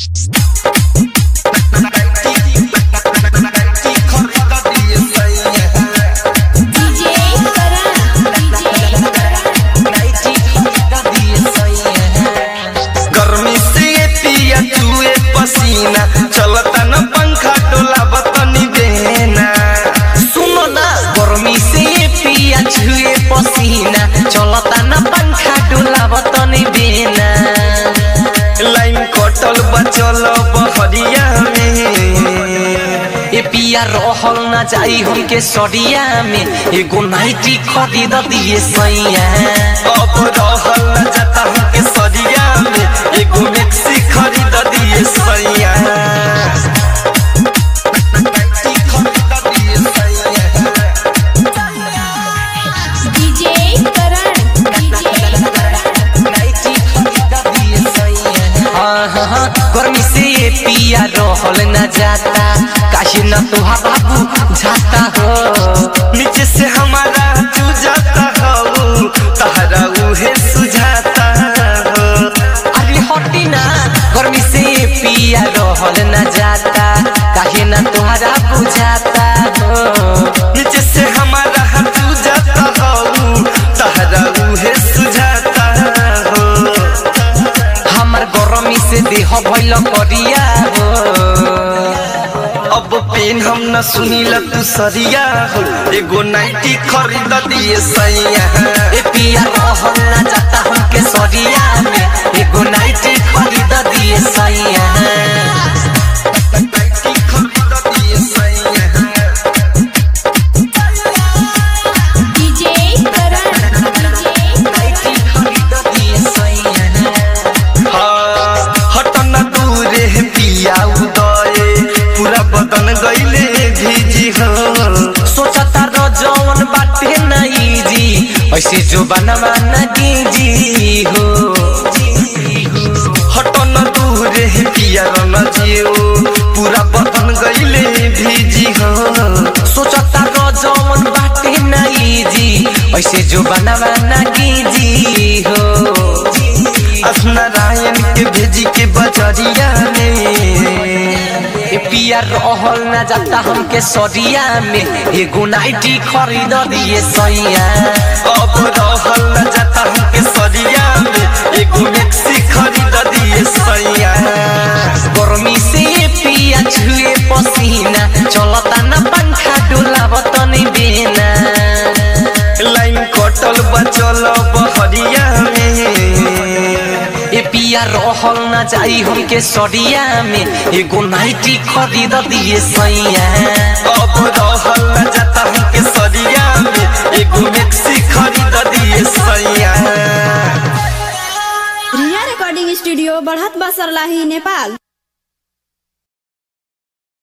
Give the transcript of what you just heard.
DJ गर्मी से पिया चुए पसीना चलता न पंखा डोला बतनी बेना सुनो ना गर्मी से पिया छुए पसीना चलता ना पंखा डुलावत तनी बिना लाइन कटल बचल बहरिया में ए पिया रहल ना जाई हमके सरिया में एगो नाइटी खरीद दिए सैया अब रहल न जाता हमके सरिया में एगो मैक्सी खरीद दिए सैया खरीद दिए सैया DJ Karan नाइटी खरीद दिए सैया हाँ हाँ हाँ गर्मी से ये पिया रहल ना जाता काहे ना तुहा बाबू जाता हो नीचे से हमारा चू जाता हो तहरा उहे सुझाता हो अरे हटी ना गर्मी से पिया रहल ना जाता काहे ना तुहरा बुझाता हो नीचे से हमारा चू जाता हो तहरा उहे सुझाता हो हमर गर्मी से देह भइल करिया हो अब पेन हम न सुनीला तू सरिया हो एगो नाइटी खरीद दिए सैया ए पिया रहल ना जाता हमके सरिया में एगो नाइटी खरीद दिए सैया नाइटी खरीद दिए सैया DJ Karan नाइटी खरीद दिए सैया हाँ, हट न दूरे पिया उदय पूरा बदन गईले भीजी हो सोचता रो जवन बाटे नहीं जी ऐसे जो बनवा न कीजी हो हट न दूरे पिया न जियो पूरा बदन गईले भीजी हो सोचता रो जवन बाटे नहीं जी ऐसे जो बनवा न कीजी हो अस नारायण के भेजी के बजरिया में ए पिया रहल न जाता हमके सरिया में एगो नाइटी खरीद दिए सैया अब रहल न जाता हमके सरिया में एगो मैक्सी खरीद दिए सैया गर्मी से पिया छुए पसीना चलता न पंखा डुलावत तनी बिना लाइन कटल बचल बहरिया में ए पिया रहल न जाई हमके सरिया में एगो नाइटी खरीद दिए सैया अब रहल न जाता हमके सरिया में एगो मैक्सी खरीद दिए सैया रिया रिकॉर्डिंग स्टूडियो बढ़त बसरलाही नेपाल